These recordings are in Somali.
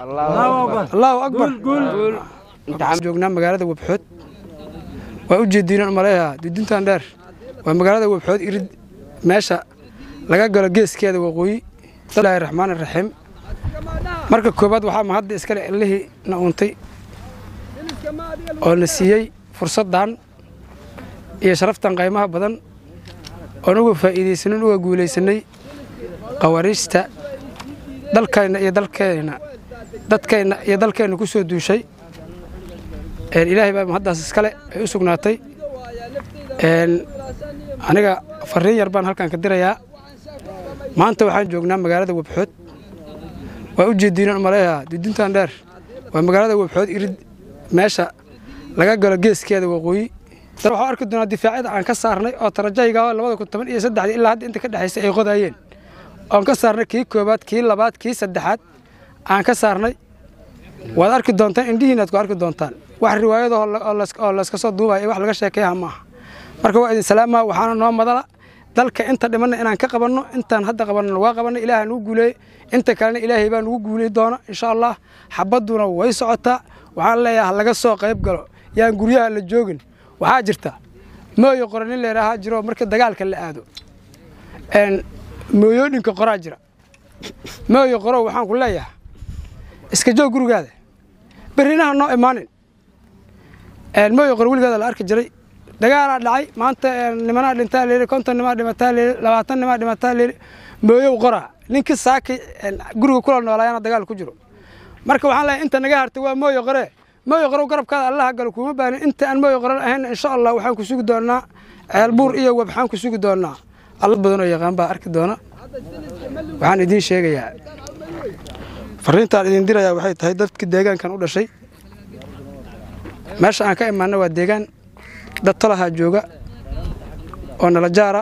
allahu akbar waxaan joognaa magaalada webxood waa u jeediinan maleeha dudintan dheer waa magaalada webxood irid meesha laga galo geeskeeda waqooyi bismillaahi raxmaan raxiim marka koowaad waxaa mahadda iskale illihii na uuntay oo na siiyey fursaddan iyo sharaftan qaymaha badan oon uga faa'iidaysanin uga guulaysanay qawaariijta dalkayna iyo dalkeenna dadkeenna iyo dalkeenna ku soo duushay ilaahay baa mahaddaas iskale ay u sugnaatay aniga farriin yar baan halkan ka dirayaa maanta waxaan joognaa magaalada webxood waa u jeediinan maleeha dudintan dheer waa magaalada webxood irid meesha laga galo geeskeeda waqooyi waxaa arki doonaa difaacyada aan ka saarnay oo tarajayga labada kun toban iyo saddexdii ilaa hadda inta ka dhexaysay ay qodaayeen oon ka saarnay kii koobaad kii labaad kii saddexaad aan ka saarnay waad arki doontaan indhihiinaad ku arki doontaan wax riwaayado oo layska soo duubaya wax laga sheekeeyaha maaha marka waa idin salaamaa waxaana noo madala dalka inta dhimanna inaan ka qabanno intaan hadda qabanno waa qabanno ilaaha nugu guuleeye inta kalena ilaahay baa nugu guuley doona insha allah xabadduna way socotaa waxaan leeyahay ha laga soo qayb galo yaan guryaha la joogin waxaa jirta mooyo qora nin leeraahaa jiro marka dagaalka la aado mooyooyinka qoraa jira mooyo qorow waxaan ku leeyahay iska joog gurigaada berrinaha noo imaanin mooyo qoro weligaada la arki jiray dagaalaa dhacay maanta nimanaa dhintaa layidhi konton nimaa dhimataa layidhi labaatan nimaa dhimataa layidhi mooyow qoraa ninkii saaki guriga kula noolaayana dagaal ku jiro marka waxaan leeyahay inta naga hartay waa mooyo qoree mooyo qorow garabkaada allaha galo kuma baanin inta aan mooyo qoran ahayn insha allah waxaan ku sugi doonaa ceelbuur iyo webxaan ku sugi doonaa alla badanoo yaqaan baa arki doona waxaan idiin sheegayaa farriintaan idin dirayaa waxay tahay dadkii deegaankan u dhashay meesha aan ka imaanna waa deegaan dad talahaa jooga oo nala jaara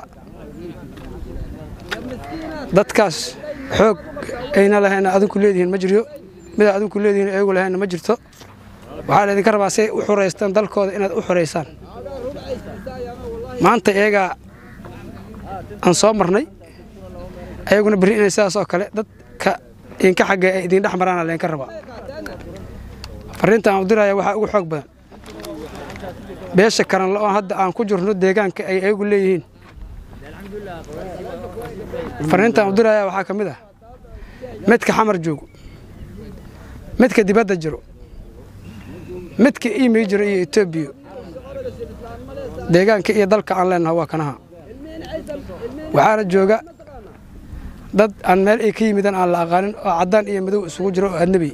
dadkaas xoog ayna lahayn adinku leedihiin ma jiryo midaa adinku leedihiin ayagu lahaynna ma jirto waxaa laydinka rabaa si ay u xoraystaan dalkooda inaad u xoraysaan maanta iyagaa aan soo marnay ayaguna berri inay sidaas oo kale dadka idinka xaggee ay idin dhex maraana laydinka rabaa farriinta aan u diraya waxaa ugu xoog badan beesha karanla oo hadda aan ku jirno deegaanka ay ayagu leeyihiin farriintaan u diraya waxaa ka mid ah midka xamar joogo midka dibadda jiro midka iimay jiro iyo etoobiya deegaanka iyo dalka aan leenaha waa kanaha waxaana jooga dad aan meel ay ka yimidan aan la aqaanin oo caddaan iyo madow isugu jiro oo adnebi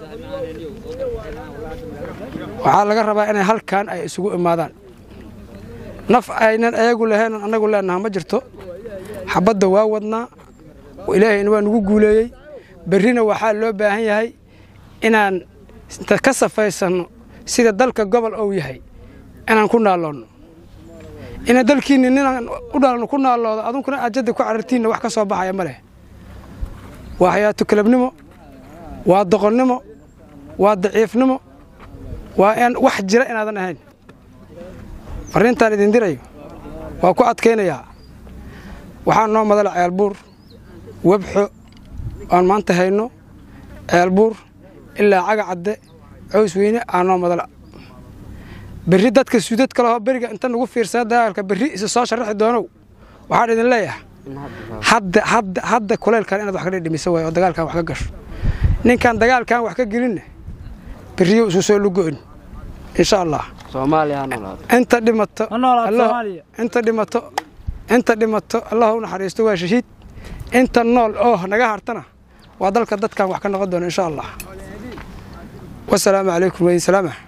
waxaa laga rabaa inay halkan ay isugu imaadaan naf aynan ayagu lahaynan annagu leenaha ma jirto xabadda waa wadnaa ilaahayna waa nugu guuleeyey berrina waxaa loo baahan yahay inaan ka safaysanno sida dalka gobol ou yahay inaan ku naalloonno ina dalkiinni ninaan u dhalanno ku naalloodo adunkuna ajadda ku carartiinna wax ka soo baxaya ma leh waa xayaato kalabnimo waa doqonnimo waa daciifnimo waa in wax jira inaadan ahayn farriintaan idin dirayo waa ku adkaynayaa waxaa noo madala ceelbuur webxo aan maanta hayno ceelbuur ilaa caga cadde cows weyne aa noo madala berri dadka suudad kalehoo beriga inta nagu fiirsada dagaalka berri isa soo sharaxi doonow waxaan idin leeyahay hadda hadda hadda kuleylkan inaad wax ka dhidhimisa waay oo dagaalkan wax ka gasho ninkaan dagaalkan wax ka gelinna berriyo isu soo lugo'in insha allah inta dhimato inta dhimato inta dhimato allah u naxariisto waa shahiid inta nool oo naga hartana waa dalka dadkan wax ka noqon doona insha allah wasalaamu calaykum wadiin salaama